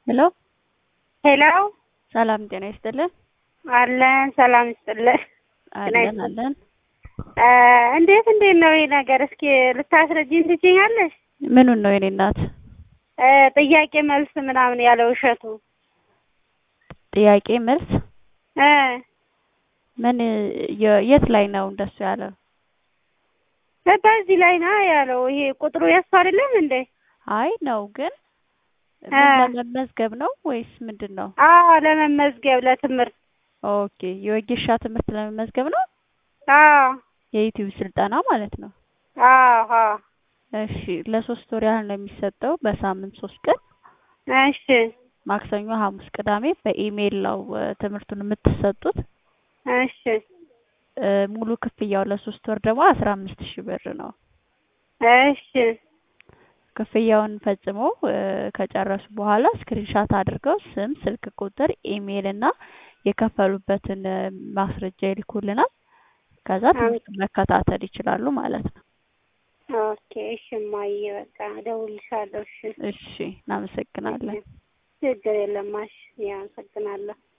ሄሎ ሄሎ ሰላም ጤና ይስጥልን። አለን ሰላም ይስጥልን። አለን አለን። እ እንዴት እንዴት ነው ይህ ነገር? እስኪ ልታስረጂኝ ትችኛለሽ? ምኑን ነው የኔ እናት? እ ጥያቄ መልስ ምናምን ያለው እሸቱ ጥያቄ መልስ እ ምን የ- የት ላይ ነው እንደሱ ያለው? በዚህ ላይ ነው ያለው። ይሄ ቁጥሩ የሱ አይደለም እንዴ? አይ ነው ግን እ ምን ለመመዝገብ ነው ወይስ ምንድን ነው? አዎ ለመመዝገብ ለትምህርት። ኦኬ የወጌሻ ትምህርት ለመመዝገብ ነው። አዎ የዩቲዩብ ስልጠና ማለት ነው። አዎ አዎ። እሺ ለሶስት ወር ያህል ነው የሚሰጠው በሳምንት ሶስት ቀን እሺ ማክሰኞ፣ ሐሙስ፣ ቅዳሜ በኢሜይል ነው እ ትምህርቱን የምትሰጡት። እሺ እ ሙሉ ክፍያው ለሶስት ወር ደግሞ አስራ አምስት ሺህ ብር ነው። እሺ ክፍያውን ፈጽመው እ ከጨረሱ በኋላ ስክሪንሻት አድርገው ስም፣ ስልክ ቁጥር፣ ኢሜይል እና የከፈሉበትን እ ማስረጃ ይልኩልናል። ከዛ ትምህርቱን መከታተል ይችላሉ ማለት ነው። ኦኬ እሺ እማዬ በቃ እደውልልሻለሁ። እሺ እሺ እናመሰግናለን። ችግር የለም። እሺ አመሰግናለሁ።